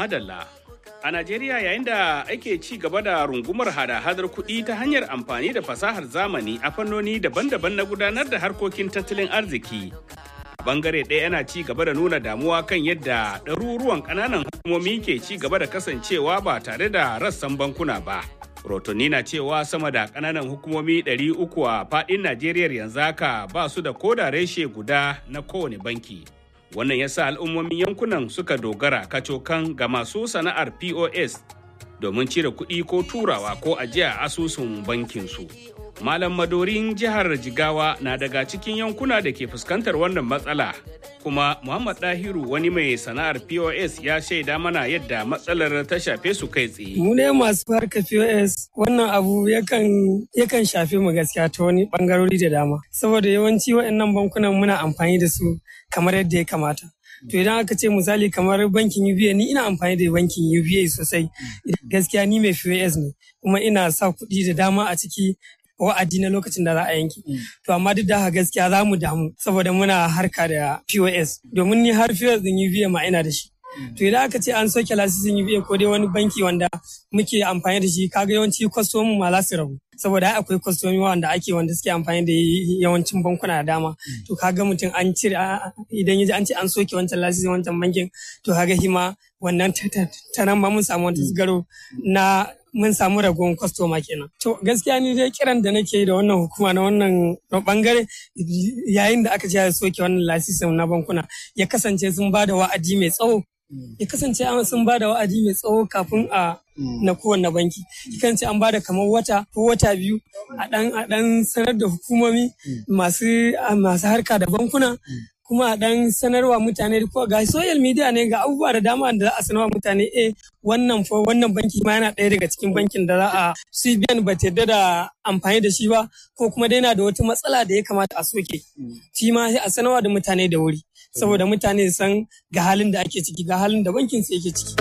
Madalla. A Najeriya yayin da ake ci gaba da rungumar hada-hadar kuɗi ta hanyar amfani da fasahar zamani a fannoni daban-daban na gudanar da harkokin tattalin arziki. A bangare ɗaya yana ci gaba da nuna damuwa kan yadda ɗaruruwan ƙananan hukumomi ke ci gaba da kasancewa ba tare da rassan bankuna ba. Rotoni na cewa sama da ƙananan hukumomi 300 a faɗin Najeriya yanzu haka ba su da koda reshe guda na kowane banki. Wannan ya sa al'ummomin yankunan suka dogara kacokan ga masu sana'ar POS domin cire kuɗi ko turawa ko ajiya a asusun bankinsu. Malam Madorin jihar Jigawa na daga cikin yankuna da ke fuskantar wannan matsala. Kuma Muhammad Dahiru wani mai sana'ar POS ya shaida mana yadda matsalar ta shafe su kai tsaye. Mu ne masu harka POS wannan abu yakan yakan shafe mu gaskiya ta wani bangarori da dama. Saboda yawanci waɗannan bankunan muna amfani da su kamar yadda ya kamata. To idan aka ce misali kamar bankin UBA ni ina amfani da bankin UBA sosai. Gaskiya ni mai POS ne kuma ina sa kuɗi da dama a ciki wa'adi na lokacin da za a yanke. To amma duk da haka gaskiya za mu damu saboda muna harka da POS domin ni har POS din UBA ma ina da shi. To idan aka ce an soke lasisin UBA ko dai wani banki wanda muke amfani da shi kaga yawanci kwastomin ma za su rabu. Saboda ai akwai kwastomi wanda ake wanda suke amfani da yawancin bankuna da dama. To kaga mutum an cire idan ya ji an ce an soke wancan lasisin wancan bankin to kaga hima wannan ta nan ma mun samu wata garo na mun samu ragowar kwastoma kenan. To gaskiya ni dai kiran da nake da wannan hukuma na wannan bangare yayin da aka ce ya soke wannan lasisin na bankuna ya kasance sun ba da wa'adi mai tsawo. Ya kasance sun ba da wa'adi mai tsawo kafin a na kowanne banki. Ya kasance an ba da kamar wata ko wata biyu a dan a dan sanar da hukumomi masu masu harka da bankuna kuma a dan sanarwa mutane ko ga social media ne ga abubuwa da dama da za a sanarwa mutane eh wannan fa wannan banki ma yana ɗaya daga cikin bankin da za a CBN ba ta yarda da amfani da shi ba ko kuma dai yana da wata matsala da ya kamata a soke shi ma sai a sanarwa da mutane da wuri saboda mutane san ga halin da ake ciki ga halin da bankin su yake ciki.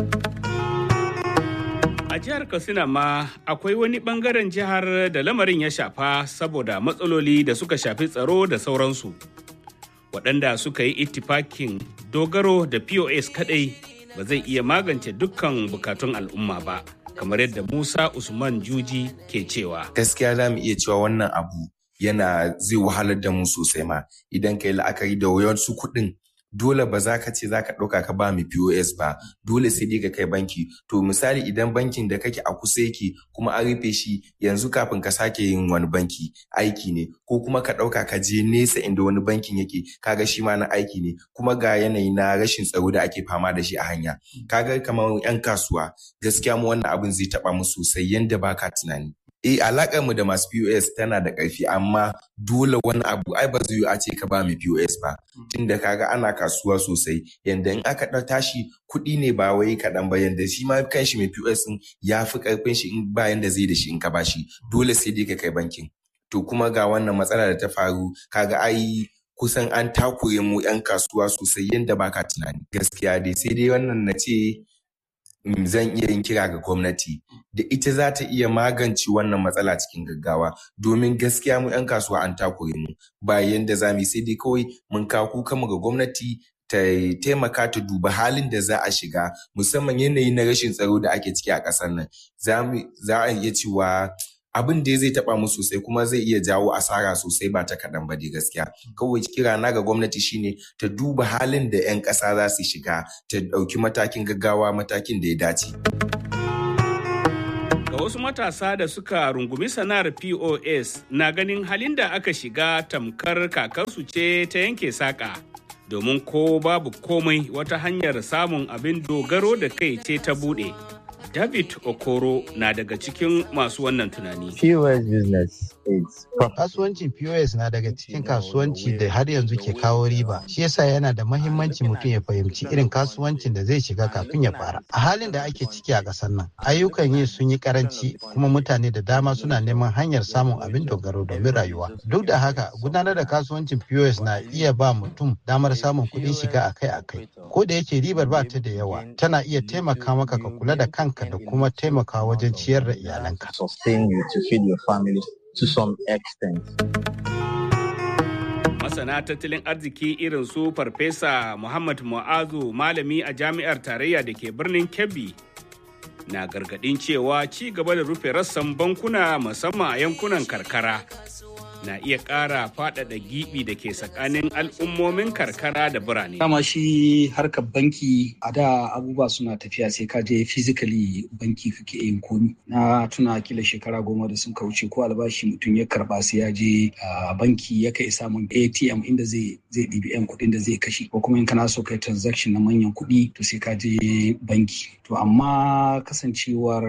A jihar Katsina ma akwai wani bangaren jihar da lamarin ya shafa saboda matsaloli da suka shafi tsaro da sauransu. waɗanda suka yi ittifakin dogaro da POS kaɗai ba zai iya magance dukkan bukatun al'umma ba, kamar yadda Musa Usman Juji ke cewa. Gaskiya za mu iya cewa wannan abu yana zai wahalar da mu sosai ma idan ka yi la'akari da wayansu kuɗin dole ba za ka ce za ka ɗauka ka ba mu POS ba dole sai dai ka kai banki to misali idan bankin da kake a kusa yake kuma an rufe shi yanzu kafin ka sake yin wani banki aiki ne ko kuma ka ɗauka ka je nesa inda wani bankin yake kaga shi ma na aiki ne kuma ga yanayi na rashin tsaro da ake fama da shi a hanya kaga kamar yan kasuwa gaskiya mu wannan abin zai taɓa mu sosai yanda baka tunani Eh alakar mu da masu POS tana da ƙarfi amma dole wani abu ai ba zai a ce ka ba mu POS ba tunda kaga ana kasuwa sosai yanda in aka ɗau tashi kuɗi ne ba wai kaɗan ba yanda shi ma kanshi mai POS ɗin ya fi ƙarfin shi in ba yanda zai da shi in ka bashi dole sai dai ka kai bankin to kuma ga wannan matsala da ta faru kaga ai kusan an takure mu 'yan kasuwa sosai yanda baka tunani gaskiya dai sai dai wannan na ce zan iya yin kira ga gwamnati da ita za ta iya magance wannan matsala cikin gaggawa domin gaskiya mu 'yan kasuwa an takure mu ba yanda za mu sai dai kawai mun kawo kuka mu ga gwamnati ta taimaka ta duba halin da za a shiga musamman yanayi na rashin tsaro da ake ciki a ƙasar nan za a iya cewa abin da zai taba mu sosai kuma zai iya jawo asara sosai ba ta kaɗan ba dai gaskiya kawai kira na ga gwamnati shine ta duba halin da 'yan ƙasa za su shiga ta ɗauki matakin gaggawa matakin da ya dace ga wasu matasa da suka rungumi sana'ar pos na ganin halin da aka shiga tamkar kakarsu ce ta yanke saƙa domin ko babu komai wata hanyar samun abin dogaro da kai ce ta buɗe David Okoro na daga cikin masu wannan tunani. POS business is Kasuwancin POS na daga cikin kasuwanci da har yanzu ke kawo riba. Shi yasa yana da mahimmanci mutum ya fahimci irin kasuwancin da zai shiga kafin ya fara. A halin da ake ciki a ƙasar nan, ayyukan yi sun yi karanci kuma mutane da dama suna neman hanyar samun abin dogaro domin rayuwa. Duk da haka, gudanar da kasuwancin POS na iya ba mutum damar samun kuɗin shiga akai-akai. Ko da yake ribar ba ta da yawa, tana iya taimaka maka ka kula da kanka da kuma taimaka wajen ciyar da iyalanka. sustain you to feed your family to some extent. masana tattalin arziki irin su farfesa muhammad mu'azu malami a jami'ar tarayya da ke birnin kebbi na gargadin cewa ci gaba da rufe rassan bankuna musamman a yankunan karkara na iya ƙara faɗaɗa giɓi da ke tsakanin al'ummomin karkara da birane. Dama shi harkar banki a da abubuwa suna tafiya sai ka je physically banki kake yin komi. Na tuna kila shekara goma da sun kauce ko albashi mutum ya karba sai ya je banki ya kai samun ATM inda zai zai ɗibi yan kuɗin da zai kashe ko kuma in kana so kai transaction na manyan kuɗi to sai ka je banki. To amma kasancewar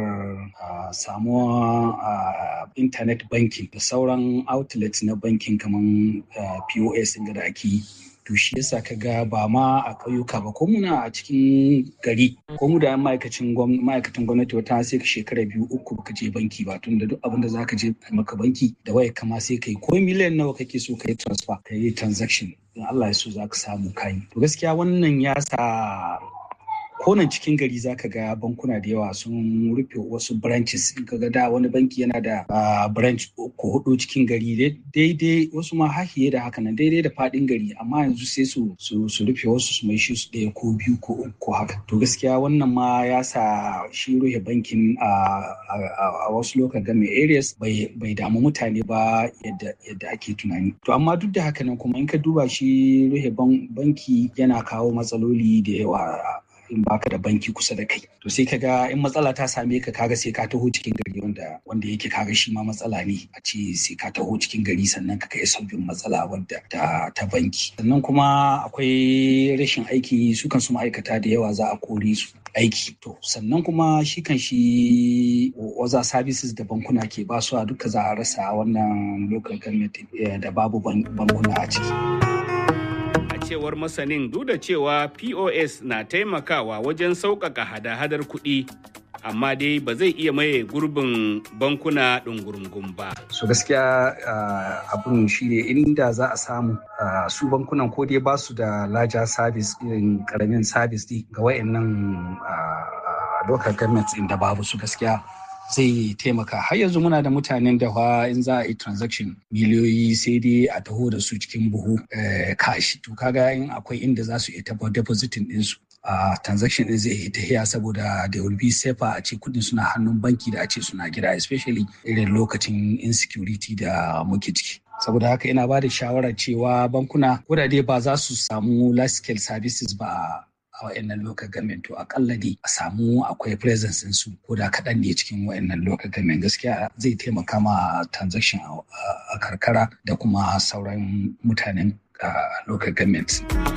samuwa internet banking da sauran outlet outlets na bankin kamar uh, POS da ake yi. To shi yasa ka ga ba ma a ƙauyuka ba ko muna a cikin gari ko mu da ma'aikacin ma'aikatan gwamnati wata sai ka shekara biyu uku baka je banki ba tun da duk abin da zaka je maka banki da waya kama sai kai ko miliyan nawa kake so ka yi transfer ka yi transaction in Allah ya so za ka samu kayi. To gaskiya wannan ya sa konan cikin gari zaka ga bankuna da yawa sun rufe wasu branches in ka ga da wani banki yana da branch ko hudu cikin gari daidai wasu ma hahiye da haka nan daidai da fadin gari amma yanzu sai su su rufe wasu su mai shi su ɗaya ko biyu ko uku ko haka to gaskiya wannan ma ya sa shi rufe bankin a wasu local government areas bai damu mutane ba yadda ake tunani to amma duk da haka nan kuma in ka duba shi rufe banki yana kawo matsaloli da yawa in baka da banki kusa da kai to sai kaga in matsala ta same ka kaga sai ka taho cikin gari wanda wanda yake kaga shi ma matsala ne a ce sai ka taho cikin gari sannan ka kai sabbin matsala wadda ta, ta banki sannan kuma akwai rashin aiki su kan su ma'aikata da yawa za a kore su aiki to sannan kuma shi kan shi waza services da bankuna ke basuwa duka za a rasa wannan local government da babu bankuna a ciki. cewar masanin duk da cewa POS na taimakawa wajen sauƙaƙa hada-hadar kuɗi amma dai ba zai iya maye gurbin bankuna ɗungurungun ba. So gaskiya abun shi ne inda za a samu su bankunan ko dai ba su da laja service irin karamin service ga wayannan local governments inda babu su gaskiya zai taimaka har yanzu muna da mutanen da fa in za a yi transaction miliyoyi sai dai a taho da su cikin buhu kashi to kaga in akwai inda za su iya taba depositing ɗinsu a transaction din zai tahiya saboda da will be safer a ce kudin suna hannun banki da a ce suna gida especially irin lokacin insecurity da muke ciki saboda haka ina ba da shawarar cewa bankuna ko da dai ba za su samu large scale services ba a wa'annan local government to akalla dai a samu akwai presence su ko da kaɗan ne cikin wa'annan local government gaskiya zai taimaka ma transaction a karkara da kuma sauran mutanen local government.